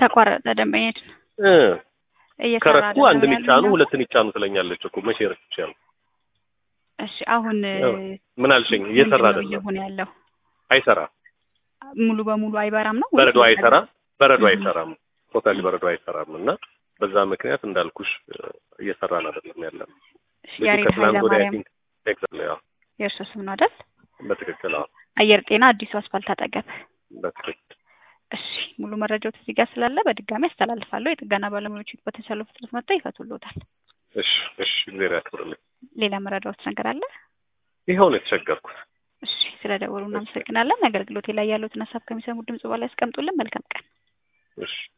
ተቋረጠ ደንበኛችን እ እየሰራ ከረኩ አይደለም አንድን ያሉኝ ይጫኑ ነው። ሁለትን ይጫኑ ትለኛለች እኮ መቼ ረክቻለሁ? እሺ አሁን ያው ምን አልሽኝ? እየሰራ ምንድን ነው አይደለም፣ እየሆነ ያለው አይሰራም። ሙሉ በሙሉ አይበራም ነው በረዶ ወይስ አይሰራም፣ በረዶ እህ። አይሰራም፣ ቶታሊ በረዶ አይሰራም። እና በዛ ምክንያት እንዳልኩሽ እ፣ እየሰራን አይደለም ያለ ነው። እሺ፣ ልጁ ያሬድ ከትላንት ወዲያ አይ ኃይለማርያም ቲንክ ኤግዛክትሊ፣ አዎ የእርሶ ስም ነው አይደል? በትክክል አዎ፣ አየር ጤና አዲሱ አስፋልት አጠገብ። በትክክል እሺ ሙሉ መረጃው እዚህ ጋር ስላለ በድጋሚ አስተላልፋለሁ። የጥገና ባለሙያዎች በተቻለው ፍጥነት መጥተው ይፈቱልዎታል። እሺ፣ እሺ፣ እግዚአብሔር ያክብርልኝ። ሌላ መረዳዎት ነገር አለ? ይኸው ነው የተቸገርኩት። እሺ ስለ ደወሉ እናመሰግናለን። አገልግሎቴ ላይ ያሉትን ሀሳብ ከሚሰሙ ድምጽ በላይ ያስቀምጡልን። መልካም ቀን። እሺ